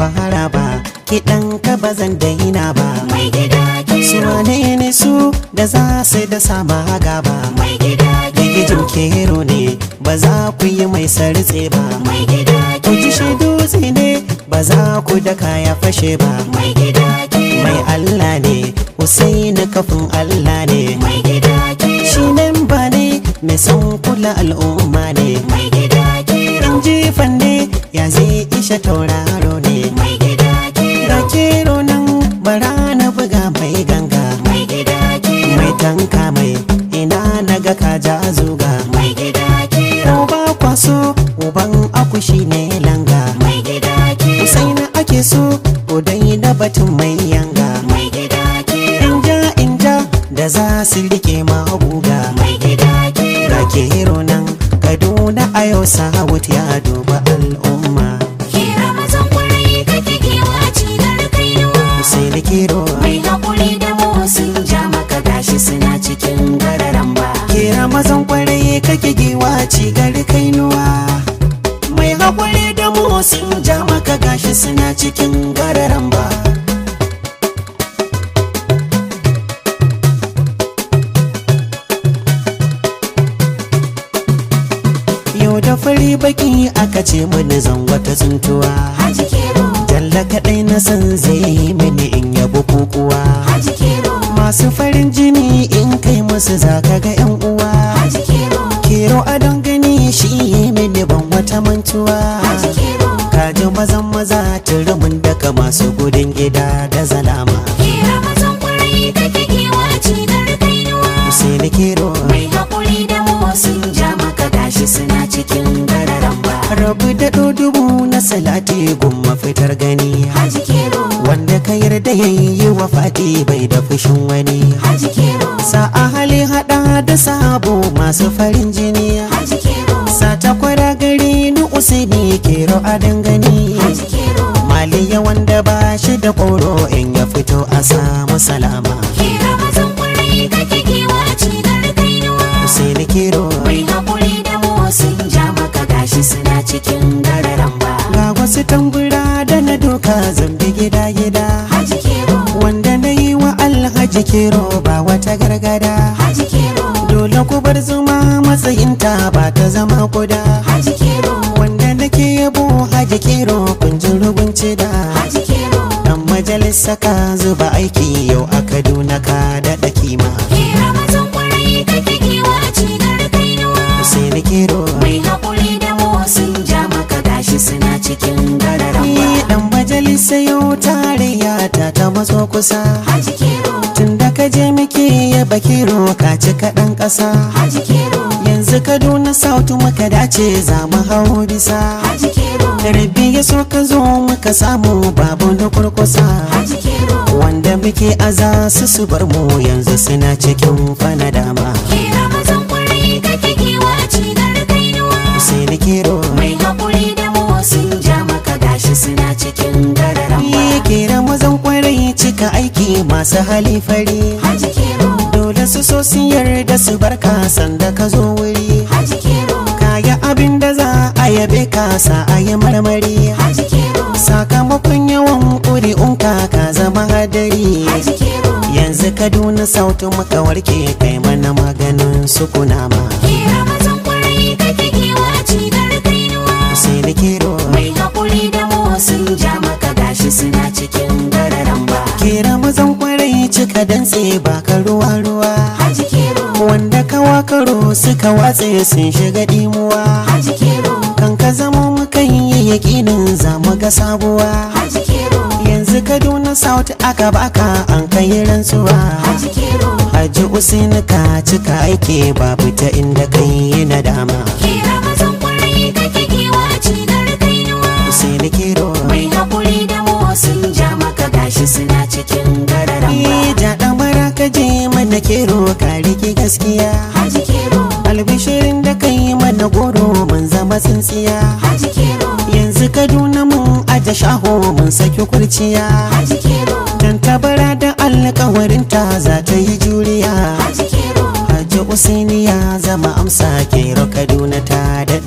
fara ba kiɗan ka ba zan daina ba mai gida su kero wane ne su da za su da sama gaba mai gida gigijin kero kero ne ba za ku yi mai sartse ba mai gida ku ji shi kero dutse ne ba za ku da kaya fashe ba mai gida kero mai Allah ne Husaini kafin Allah ne mai gida kero shi nan ba ne mai son kula al'umma ne mai gida kero in jifan ne ya zai isha tauraro ne mai gida kero da kero nan bara na buga mai ganga mai gida kero mai tanka mai ina naga ka ja zuga mai gida kero uba kwaso uban akushi ne langa mai gida kero Husaini ake so udai da batun mai yanga mai gida kero inja inja da za su rike maguga mai gida kero ga kero nan kaduna a yau sahawut ya duba al'umma kera mazan kwarai kake kewa cinar kainuwa Husaini kero mai haƙuri da mu sun ja maka gashi suna cikin gararan ba kera mazan kwarai kake giwa ci gari kainuwa mai haƙuri da mu sun ja maka gashi suna cikin gararan ba yau da fari baki aka ce mini zan wata tsuntuwa haji kero Jalla kaɗai na san zai yi mini in yabo kukuwa haji kero Masu farin jini in kai musu zaka ga yan uwa haji kero Kero adon gani shi yi mini ban wata mantuwa haji kero Kaji mazan maza turumin daga masu gudun gida da zalama kera mazan kwarai kake kewa cinar kainuwa Sai ni kero mai haƙuri da mu sun ja maka gashi suna cikin gararan ba rabu da dubu na salati gumma fitar gani haji kero Wanda ka yarda yayi wa fati bai da fushin wani haji kero Sa'a hali hada da sabo masu farin jini haji kero Sata kwara gari ni usaini kero a dangane haji kero Maliya wanda ba shi da ƙoro in ya fito a samu salama kera mazan kwarai kake kewa cinar kainuwa Usaini kero mai haƙuri da mu sun ja maka gashi suna cikin gararan ba ga wasu tambura da na doka zambi gida gida haji kero Wanda na yi wa alhaji kero ba wata gargada haji kero Dole ku bar zuma matsayinta ba ta zama kuda haji kero Wanda nake yabo haji kero kun ji rugunci da haji kero Dan majalisa ka zuba aiki yau a Kaduna ka daɗa kima kera mazan kwarai kake kewa cinar kainuwa sai ni kero mai haƙuri da mu sun ja maka gashi suna cikin gararan Ni ba dan majalisa yau tarayya ta ta matso kusa haji kero Tun da ka je muke yaba kero ka ci kaɗan ƙasa haji kero Yanzu Kaduna South muka dace za mu hau bisa haji kero Rabi ya so ka zo muka samu babu da kurkusa haji kero Wanda muke aza su su bar mu yanzu suna cikin fana dama kera mazan kwarai kake kewa cinar kainuwa sai ni kero mai haƙuri da mu sun ja maka gashi suna cikin gararan ba Ni kera mazan kwarai cika aiki masu hali fari haji kero Dole su so sun yarda su barka sanda ka zo wuri haji kero Kaya abin da za a yabe ka sa a yi marmari haji kero Sakamakon yawan ƙuri'unka ka zama hadari haji kero Yanzu Kaduna South muka warke kai mana maganin sukunama kera mazan kwarai kake kewa cinar kainuwa Sai ni kero mai haƙuri da mu sun ja maka gashi suna cikin gararan ba Kera mazan kwarai cika dantse ba ka ruwa ruwa haji kero Wanda kawa karo suka watse sun shiga dimuwa haji kero Kan ka zamo mukan yi yakinin za mu ga sabuwa haji kero Yanzu Kaduna South aka baka an kai rantsuwa haji kero Haji Usain ka cika aiki babu ta inda kai yi nadama kera mazan kwarai kake kewa cinar kainuwa Usain Kero mai haƙuri da mu sun ja maka gashi suna cikin gararan ba Ni ja ɗamara ka je mana kero ka rike gaskiya haji kero Albishirin da kai mana goro mun zama tsintsiya haji kero Yanzu Kaduna mun aje shaho mun saki kurciya haji kero Dan tabara da alkawarinta za ta yi juriya haji kero Haji Usaini ya zama amsa kero Kaduna ta da